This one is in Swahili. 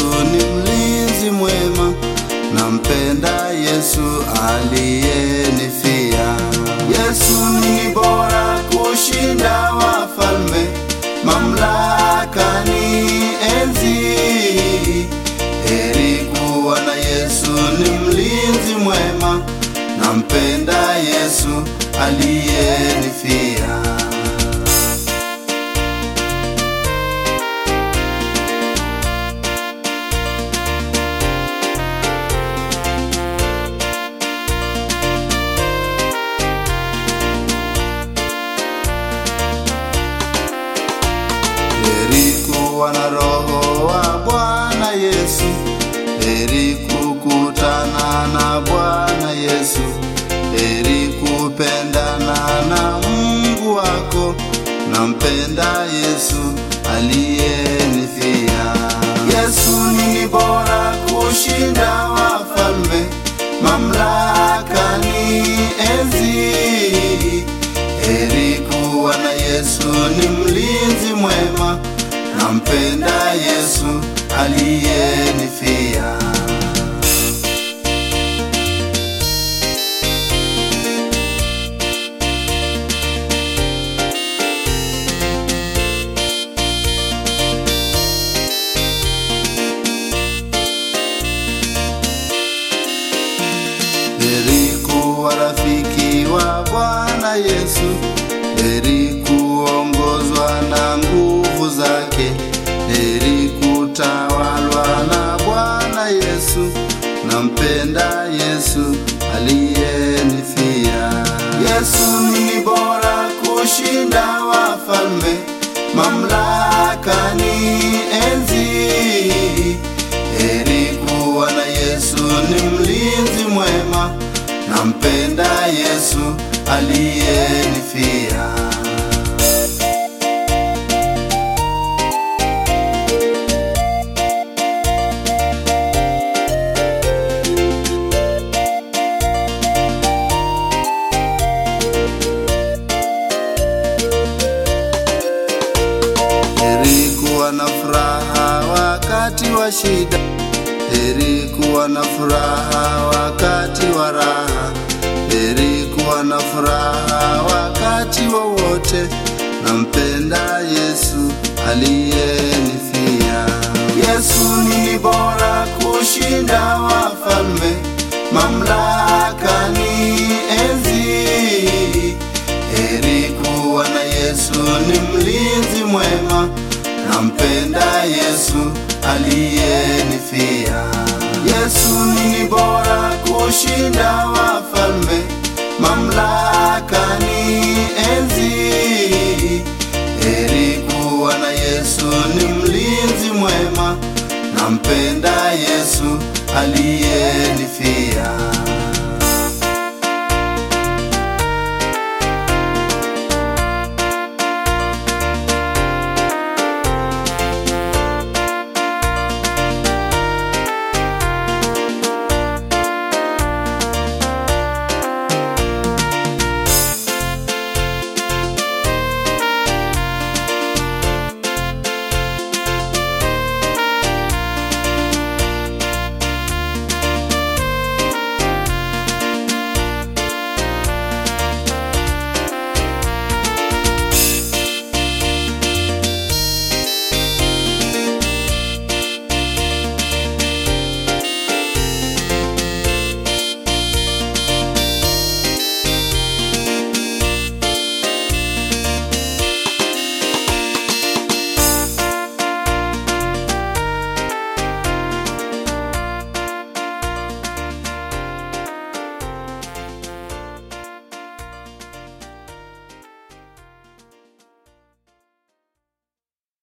ni mlinzi mwema, nampenda Yesu aliyenifia. Yesu ni bora kushinda wafalme, mamlaka ni enzi. Heri kuwa na Yesu ni mlinzi mwema, nampenda Yesu aliyenifia. Heri kuwa na roho wa Bwana Yesu, heri kukutana na Bwana Yesu, heri kupendana na Mungu wako, nampenda Yesu aliyenifia. Yesu ni bora kushinda wafalme, mamlaka ni enzi. Heri kuwa na Yesu ni mlinzi mwema, nampenda Yesu aliyenifia. Heri kuwa rafiki wa Bwana Yesu, heri kuongozwa na nguvu zake, heri kutawalwa na Bwana Yesu, nampenda Yesu aliyenifia. Yesu ni bora kushinda wafalme, mamlaka ni enzi. Heri kuwa na Yesu ni mlinzi mwema, nampenda Yesu aliyenifia. Heri kuwa na furaha wakati wa shida, heri kuwa na furaha wakati wa raha, heri kuwa na furaha wakati wowote, nampenda Yesu aliyenifia. Yesu ni bora kushinda wafalme, mamlaka ni enzi. Heri kuwa na Yesu ni mlinzi mwema, nampenda Yesu aliyenifia. Yesu ni bora kushinda wafalme, mamlaka ni enzi. Heri kuwa na Yesu ni mlinzi mwema, nampenda Yesu aliyenifia.